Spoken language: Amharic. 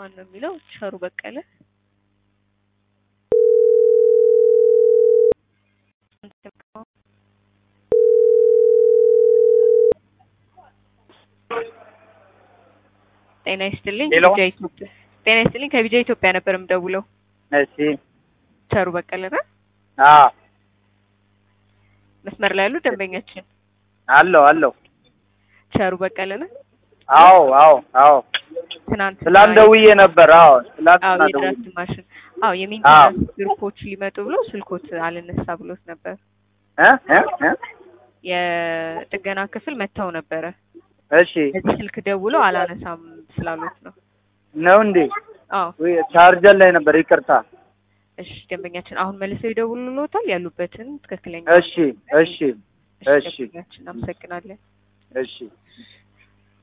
ማን ነው የሚለው? ቸሩ በቀለ ጤና ይስጥልኝ። ሄሎ። ከቢጃ ኢትዮጵያ ጤና ይስጥልኝ። ከቢጃ ኢትዮጵያ ነበር የምደውለው። እሺ ቸሩ በቀለ ነው አዎ መስመር ላይ ያሉ ደንበኛችን አለው አለው ቸሩ በቀለ ነው። አዎ አዎ አዎ ትናንት ትላንት ደውዬ ነበር። አዎ አዎ ትላንትና ደውዬ የድራፍት ማሽን አዎ የሜንቴናንስ ግሩፖች ሊመጡ ብሎ ስልኮት አልነሳ ብሎት ነበር። እ እ እ የጥገና ክፍል መጥተው ነበረ። እሺ በዚህ ስልክ ደውሎ አላነሳም ስላሉት ነው። ነው እንዴ? አዎ ወይ ቻርጀር ላይ ነበር። ይቅርታ። እሺ ደንበኛችን አሁን መልሰው ይደውሉልዎታል ያሉበትን ትክክለኛ እሺ እሺ እሺ ደንበኛችን አመሰግናለን። እሺ